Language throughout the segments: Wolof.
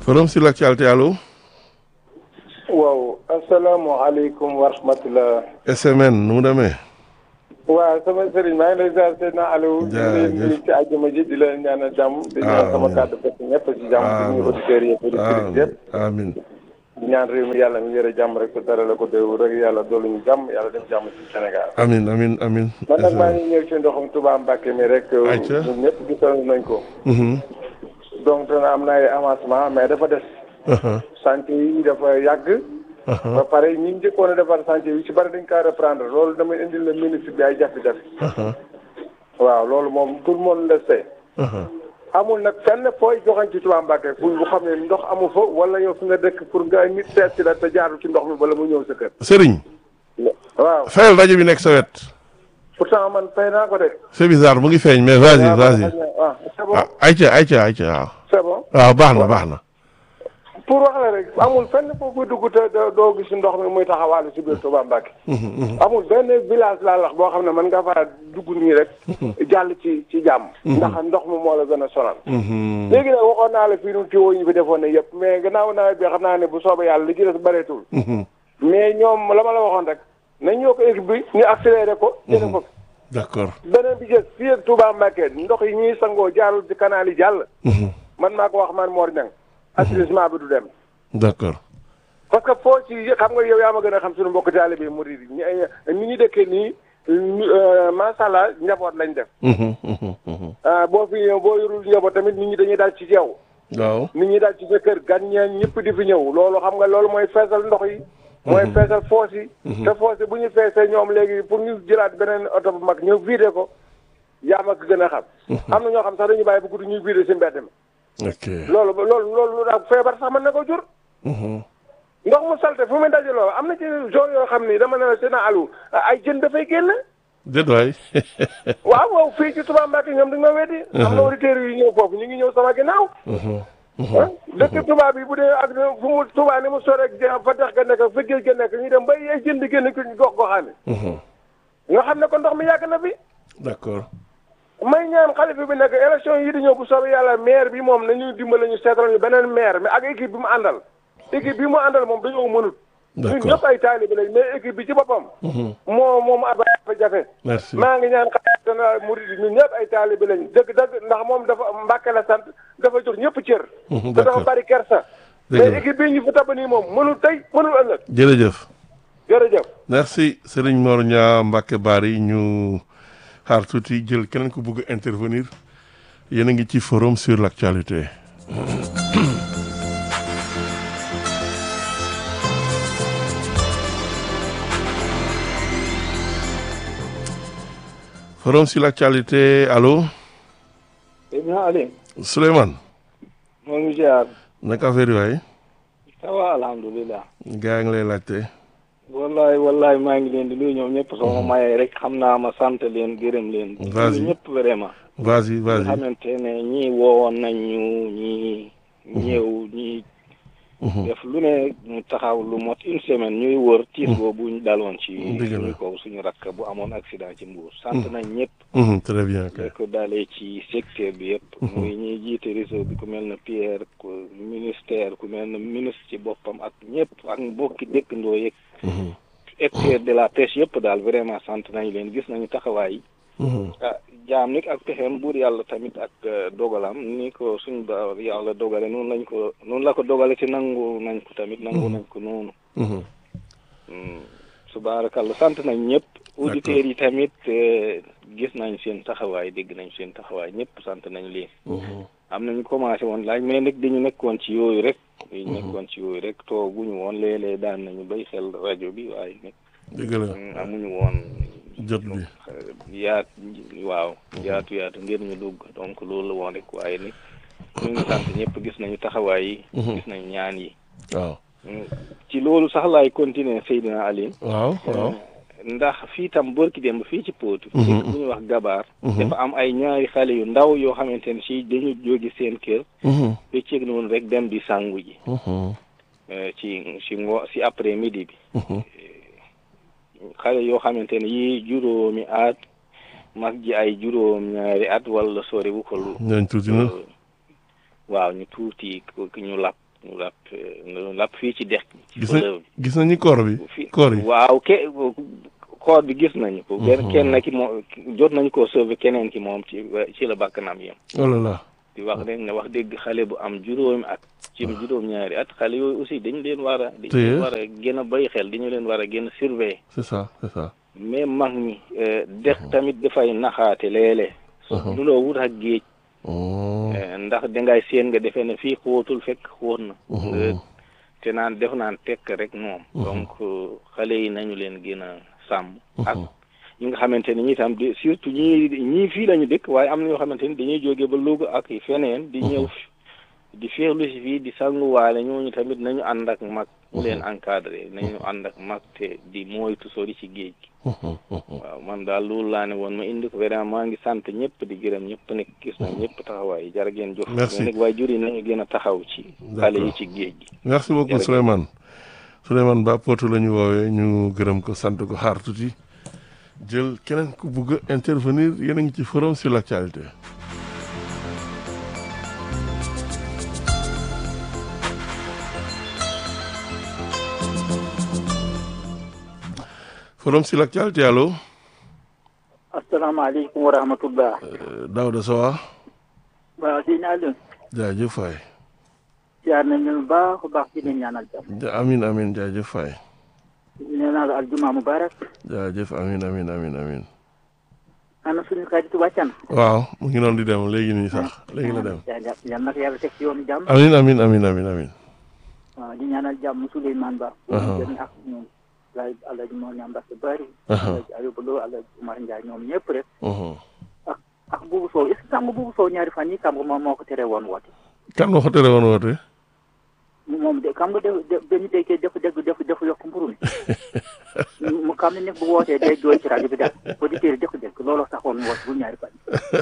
forum sur l'actualité allo. waaw asalaamaaleykum wa rahmatulah. SMN nu mu demee. waaw sama sëriñ maa ngi lay ziar Seydina Aliou. jaajëf di leen ci àjjuma ji di leen ñaanal jàmm. di ñaan sama kàddu fekk ñëpp ci jàmm. di nuyu auditeurs yëpp auditeurs yëpp. amiin di ñaan réew mi yàlla mi yore jàmm rek te dara la ko déw rek yàlla doolu ñu jàmm yàlla def jàmm ci Sénégal. amiin amiin amiin. man nag maa ngi ñëw ci ndoxum Touba Mbacke mi rek. ayca ñun ñëpp gisoon nañ ko. donc dana am na ay avancement mais dafa des. chantier yi dafa yàgg. ba pare ñi njëkkoon a defar chantier yi ci bari dañ kaa reprendre loolu damay indil la ministre bi ay jafe-jafe. waaw loolu moom tout le monde le sait. amul nag fenn fooy joxañ ci Touba Mbacke fu bu xam ne ndox amu fa wala yow fi nga dëkk pour nga nit seet si la te jaarul ci ndox mi bala mu ñëw sa kër. Serigne. waaw fayal rajo bi nekk sa wet. pourtant man fay naa ko de. c'est bizarre mu ngi feeñ mais vas-y vas-y. ah c'est bon ah ayca ayca ayca waaw. c'est bon. waaw baax na baax na. pour wax la rek amul fenn foofu dugg te doo gis ndox mi muy taxawaalu si biir Touba Mbacke. amul benn village laa lax boo xam ne mën nga faa dugg nii rek. jàll ci ci jàmm. ndax ndox mi moo la gën a sonal. léegi nag waxoon naa la fii nu tiwo ñu fi defoon ne yëpp mais gannaaw nawet bi xam naa ne bu soobee yàlla li ci des bëreetul. mais ñoom la ma la waxoon rek nañ ñoo ko équipe bi ñu accéléré ko. jëlee ko d'accord. beneen bi jës fii ak Touba Mbacke ndox yi ñuy sangoo jaarul ci canal yi jàll. man maa ko wax man Mor Niang. assainissement bi du dem. d'accord. parce que foo ci xam nga yow yaa ma gën a xam suñu mbokk taalibe bi murid yi ñi ni ñu dëkkee nii macha allah njaboot lañ def. boo fi boo yorul njaboot tamit nit ñi dañuy dal ci yow. waaw. nit ñi dal ci sa kër gan ñeen ñëpp di fi ñëw loolu xam nga loolu mooy feesal ndox yi. mooy feesal foos yi. te foos yi bu ñu feesee ñoom léegi pour ñu jëlaat beneen oto bu mag ñu vidé ko yaa ma ko gën a xam. am na ñoo xam sax dañuy bàyyi bu guddi ñuy vidé si mbedd mi. ok. loolu loolu loolu daal feebar sax mën na ko jur. ndox mu salte fu muy dajaloo am na ci zone yoo xam ni dama ne la seen alu ay jën dafay génn. déet waay. waaw waaw fii ci Touba Mbacke ñoom dañu ma weddi. am na auditeurs yu ñëw foofu ñu ngi ñëw sama ginnaaw. ah dëkk Touba bi bu dee ak fu mu Touba ni mu sore ak fa dex ga nekk fa géej ga nekk ñu dem ba ay jën di génn ci gox goxaani. nga xam ne ko ndox mi yàgg na fi. d'accord. may ñaan xalifa bi nekk élection yi di ñëw bu soobee yàlla maire bi moom nañu dimbale ñu seetal ñu beneen maire mais ak équipe bi mu àndal. équipe bi mu àndal moom dañoo mënut. d'accord ñun ñëpp ay taalibe lañ mais équipe bi ci boppam. moo moom ab jafe. merci maa ngi ñaan xalifa général murid yi ñun ñëpp ay taalibe lañ dëgg dëgg ndax moom dafa Mbàkke la sant dafa jox ñëpp cër. te dafa d'accord bari kersa. dëgg la mais équipe bi ñu fi tab nii moom mënul tey mënul ëllëg. jërëjëf. jërëjëf. merci Serigne Mor Niang Mbacke Bari ñu xaar tuuti jël keneen ku bëgg intervenir yéen a ngi ci forum sur l'actualité. forum sur l'actualité allo Ibn Ali Souleymane moo ngi ziar naka affaire yi waay ça va alhamdulilah gaa ngi lay laajte. wallahi wallahi maa ngi leen di nuyu ñoom ñëpp sama mayee rek xam naa ma sant leen gërëm leen Vas-y. nuyu ñëpp vraiment vas-y nga vas-y. xamante ne ñii woowoon nañ ñu ñii ñëw ñii def lu ne ñu taxaw lu mot une semaine ñuy wër tiis boobu ñu daloon ci Dëgg la. suñu kaw suñu rakk bu amoon accident ci Mbour sant nañ ñëpp Mhm, très bien kay. li ko dalee ci secteur bi yëpp muy ñuy jiite réseau bi ku mel na Pierre ku ministère ku mel na ministre ci boppam ak ñëpp ak mbokki dëkkandoo yeeg Mhm, acteur de la pêche yëpp daal vraiment sant nañ leen gis nañu taxawaay mhm. ah jaam nit ak pexeem buur yàlla tamit ak eh, dogalam ni ko suñ ba yàlla dogale noonu lañ ko noonu la ko dogale ci nangu nañ ko tamit nangu nañ ko noonu Mhm. Hmm, subaarakalla sant nañ ñëpp auditeurs yi tamit eh, gis nañ seen taxawaay dégg nañ seen taxawaay ñëpp sant nañ leen Mhm. am nañu commencé woon laaj mais nag dañu nekkoon ci yooyu rek dañu nekkoon ci yooyu rek tooguñu woon léeg-léeg daan nañu bay xel rajo bi waaye nag dëgg la mm, amuñu woon jot bi. yaat waaw yaatu yaatu ngir ñu dugg donc loolu la woon rek waaye nag ñu ngi sant ñëpp gis nañu taxawaay yi gis nañu ñaan yi waaw. Mm, ci loolu sax laay continuer Seydina Aline waaw waaw. ndax fii tam bërki démb fii ci Potou. Mhm. dëkk bu ñuy wax Gabaar. dafa am ay ñaari xale yu ndaw yoo xamante ne si dañu jóge seen kër. Mhm, bëccëg noonu rek dem di sangu ji. mhm, eh, ci ci ngo si après midi bi. mhm. xale yoo xamante ne yii juróomi at mag ji ay juróom ñaari at wala sori wu ko lu. ñooñu tuuti na. waaw ñu tuuti ko ñu lap mu lap mu lap fii ci dex ci gis nañ fleuve gis nañu koor bi bi fii koor yi waaw ke koor bi gis nañu ko benn kenn ki moo jot nañu koo sauver keneen ki moom ci ci la bakkanam yem oh là là di wax rek ne wax dëgg xale bu am juróomi at ci juróom-ñaari at xale yooyu aussi dañu leen war a dañu Téye. leen war a gën a bàyyi xel dañu leen war a gën a surveiller c'est ça c'est ça mais mag ñi euh, dex tamit dafay naxaate léeg-léeg Mhm. du loo wut ak géej oh eh, ndax dangay seen nga defee ne fii xóotul fekk xóot na nga te naan def naan tekk rek moom donc euh, xale yi nañu leen gën a sàmm ak ñi nga xamante ne ñi tam di surtout ñii ñii fii lañu dëkk waaye am na ñoo xamante ni dañuy jóge ba Louga ak feneen di ñëw fi- di féexlu si fii di sanguwaale ñooñu tamit nañu ànd ak mag mu leen encadré nañu ànd ak mag te di moytu sori ci géej gi waaw man daal loolu laa ne woon ma indi ko vraiment maa ngi sant ñëpp di gërëm ñëpp nekk gis na ñëpp taxawaay jërë ngeen jëf Merci. mais nag waaye jur yi nañu gën a taxaw ci xale yi ci géej gi merci beaucoup Jërëjëf. Souleymane Souleymane Ba Potou la ñu woowee ñu gërëm ko sant ko xaar tuuti jël keneen ku bugg a intervenir yéen a ngi ci forum sur l'actualité forum sur l'actualité allo asalaamaaleykum wa rahmatullah Euh, Daouda Sowa waaw di naa leen jaajëf waay jaar nañ leen baax a baax di leen ñaanal jàmm Ja- amin amin jaajëf waay nee naa la aljuma mubarak jaajëf amin amin amin amin ana suñu xarit wàccan waaw mu ngi noonu di dem léegi nii sax léegi la dem yal na ko yàlla teg ci yoonu jàmm amin amin amin amin amin waaw di ñaanal jàmm Souleymane Ba Aha. jëmi ak ñoom lay alaji moo ñam mbas bari Aha. alaji Ayuba Lo alaji Umar Ndiaye ñoom ñëpp rek Mhm. ak ak buubu soow est ce que xam nga buubu soow ñaari fan yi xam nga moom moo ko tere woon woote kan moo ko tere woon woote moom de xam nga def def dañu déggee def dégg def def yokk mburu mi mu xam ne nekk bu wootee day jooy ci rajo bi daal auditeurs yi def dégg looloo taxoon mu woote bu ñaari fan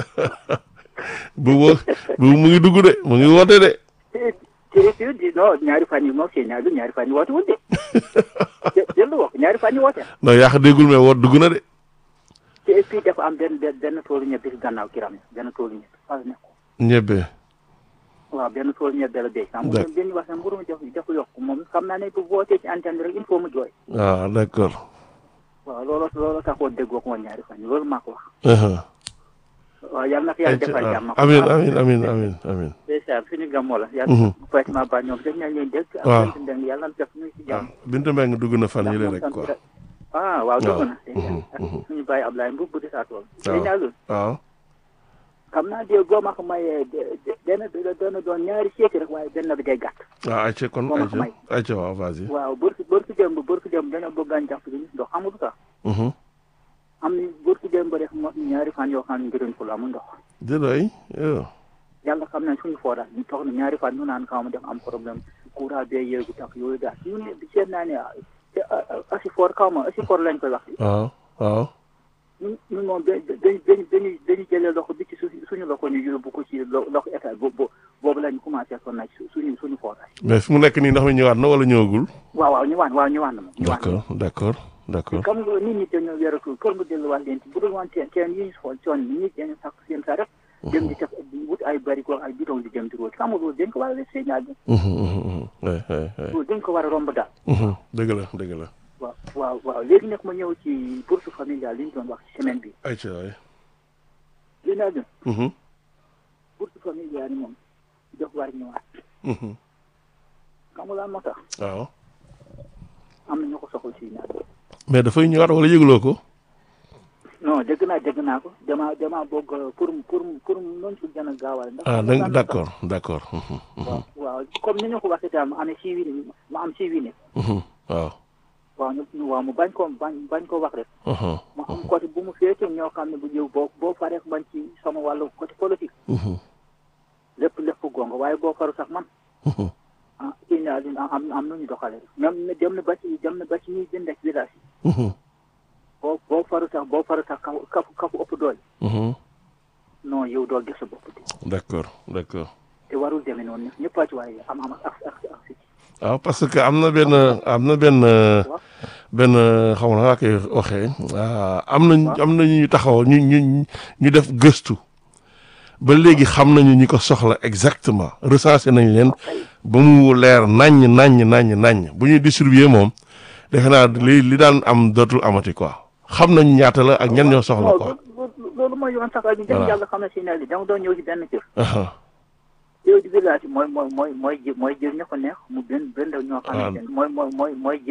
bu wo bu mu ngi dugg de mu ngi woote de te te te di non ñaari fan yi moom seen ñaari ñaari fan yi woote wul de jë jël la wax ñaari fan yi woote non yaa ko déggul mais woot dugg na de te et puis dafa am benn benn benn toolu ñebe si gannaaw kiram benn toolu ñebe fa la nekk ñebbe waaw benn toolu ñebe la béy. xam nga D'accord. dañuy wax ne mburu mi def def yokk moom xam naa ne bu wootee ci antenne bi rek il faut mu jooy ah d'accord waaw looloo looloo taxoon déggoo ko woon ñaari fan yi loolu maa ko wax Mhm. waaw yàlla na ko yàlla defal jàmm amin amin amin amin amin ndeysaan suñu gàmmoo la Mhm. yàlla Fatima Ba ñoom dañ leen dégg ak Waaw. sant ndeng yàlla na def ñu ci waaw jàmm Binta Mbengue dugg na fan yële rek quoi ah waaw dugg Waaw. na ak suñu bàyyi Ablaye Mbuub bu di saa tool Waaw. day ñaagul waaw xam naa de boo ma ko mayee de- de- benn bi la doon doon ñaari seeti rek waaye benn bi day gàtt waaw ayca kon Moom ak ayca may. ayca waaw vas-y waaw bërki bërki démb bërki démb dañoo bëgg a jàpp ci ndox amul sax Mhm. am ni bërki démb rek mo ñaari fan yoo xam ne ngërën ko la amul ndox déedéet yow yàlla xam nañ suñu foo daal ñu toog na ñaari fan ñu naan kaw ma def am problème courant bee yéegu tax yooyu daal ñu ne seet naa ne ah, te, ah, ah, asifor kaw ma asifor lañ koy wax waaw waaw ñun ñun moom da dañu dañu dañuy dañuy jëlee loxo bi ci su suñu loxo ñu yóbbu ko ci lo- loxo état boobu boobu lañ commencé sonn nag su- suñu suñu forage mais fi mu nekk nii ndox mi ñëwaat na wala ñëwagul waaw waaw ñu waan waaw ñu waan na moom ñu waan d'accord d'accord d'accord comme nga nit ñi dañoo wératul pour nga delluwaat leen ci bu dul woon teen teen yi ñu xool coon yi ñi dañu sàkk seen sa rek dem di def di wut ay barigo ay bidon di dem di root xam nga loolu dañ ko war a def signal bi Mhm, mhm, mhm. Ouais, ouais, ouais. loolu dañ ko war a romb daal Mhm. dëgg la dëgg la waaw waaw waaw léegi nag ma ñëw ci bourse familiale li ñu doon wax ci semaine bi ayca waay li naa gën Mhm. bourse familiale yi moom daf war ñëwaat Mhm. xam nga lan moo tax waaw am na ñu ko soxla si ñaar mais dafay ñëwaat wala yëgloo ko non dégg naa dégg naa ko dama dama bëgg pour pour pour noonu su gën a gaawal ndax ah xam nga da- lan moo tax? d'accord d'accord Mhm, mhm, waaw waaw comme ni ñu ko waxee daal ma amee si wii ma am si wii mhm. waaw waaw ñu ñu- waaw mu bañ ko bañ bañ ko wax rek Mhm, ma am côté bu mu féete ñoo xam ne bu ñëw boo boo faree ak man ci sama wàllu côté politique mhm, lépp lépp gonga waaye boo faru sax man mhm. ah kii naa di am am nu ñu doxale même ne dem na ba ci dem na ba ci ñuy jënd ak village yi Mhm, boo boo faru sax boo faru sax kafu kafu kafu ëpp doole mhm. non yow dool gis sa bopp de d'accord d'accord te warul demee noonu ñëpp a ci waaye am am ak ak ak si waaw parce que am na benn am na benn benn xaw ma naa koy waxee ah, am na am na ñu taxaw ñu ñu ñu def gëstu ba léegi xam nañu ñi ko soxla exactement recensé nañ leen ba mu leer naññ naññ naññ naññ bu ñuy distribuer moom defe naa li li daan am dootul amati quoi xam nañu ñaata la ak ñan ñoo soxla non quoi. loolu loolu mooy yoon sax ñu dem Voilà. yàlla xam ne si ne li danga doon ñëw ci benn kër Aha. yow di village mooy mooy mooy mooy jë mooy jël ña ko neex mu gën gën ñoo xam ne mooy mooy mooy mooy